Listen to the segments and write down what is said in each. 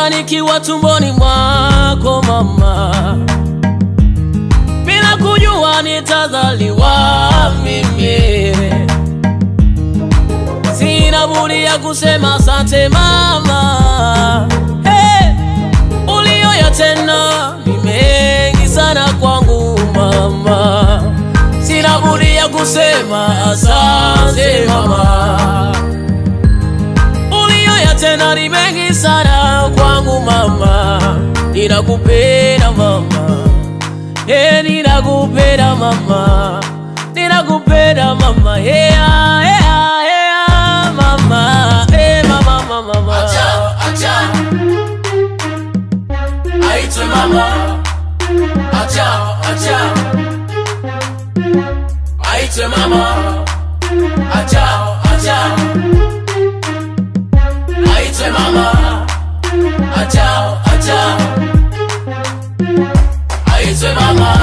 Hata nikiwa tumboni mwako mama, bila kujua nitazaliwa mimi, sina budi ya kusema asante mama. Hey, uliyoyatenda ni mengi sana kwangu mama, sina budi ya kusema asante mama uliyoyatenda ni mengi sana kwangu mama, ninakupenda mama, eh, ninakupenda mama, ninakupenda mama, yeah, yeah, yeah, mama, eh, mama, mama, mama. Acha, acha. Aitwe mama. Acha, acha. Aitwe mama. Acha, acha. Aitwe mama. Acha, acha. Aitwe mama.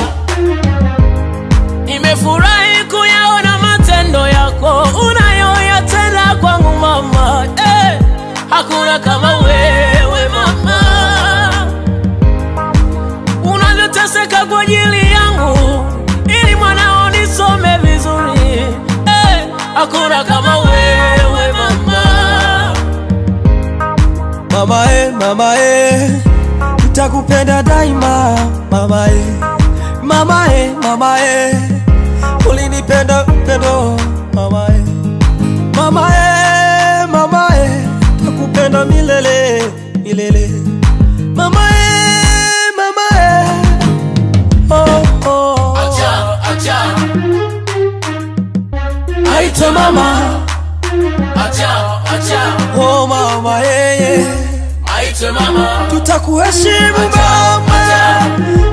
Nimefurahi kuyaona matendo yako unayoyatenda kwangu mama, eh, hakuna kama wewe mama, unavyoteseka kwa ajili yangu ili mwanao nisome vizuri, eh, hakuna kama wewe mama. Mama e, mama e, nitakupenda daima mama e, mama e, mama e, ulinipenda pendo mama e, mama e, mama e, nitakupenda milele milele mama e, mama e, oh, oh. Acha, acha. Aitwa mama, Acha, acha. oh mama e, yeah. Aitwe mama. tutakuheshimu Acha, mama,